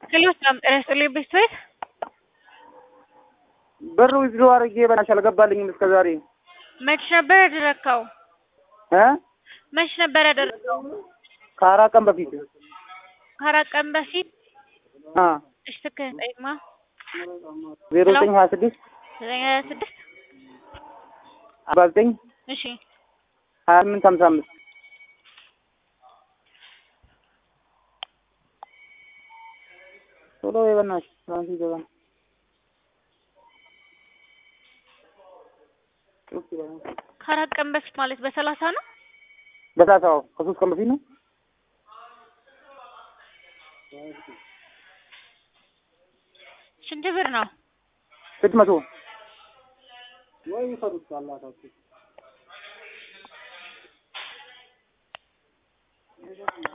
ሄሎ ሰላም ጤና ይስጥልኝ ቤተሰብ ብር ዊዝድሮ አድርጌ በናትሽ አልገባልኝም እስከ ዛሬ መች ነበር ያደረግከው? እ መች ነበር ያደረግከው? ከአራት ቀን በፊት ከአራት ቀን በፊት አ እሺ ትክክል ጠይቅማ ዜሮ ዘጠኝ ሀያ ስድስት ዘጠኝ ሀያ ስድስት አርባ ዘጠኝ እሺ ሀያ ስምንት ሀምሳ አምስት ቶሎ በይ በእናትሽ ትናንት ይገባ ነው። ጩክ ይበል። ከአራት ቀን በፊት ማለት በሰላሳ ነው። በሳሳው ከሶስት ቀን በፊት ነው። ስንት ብር ነው? ስድስት መቶ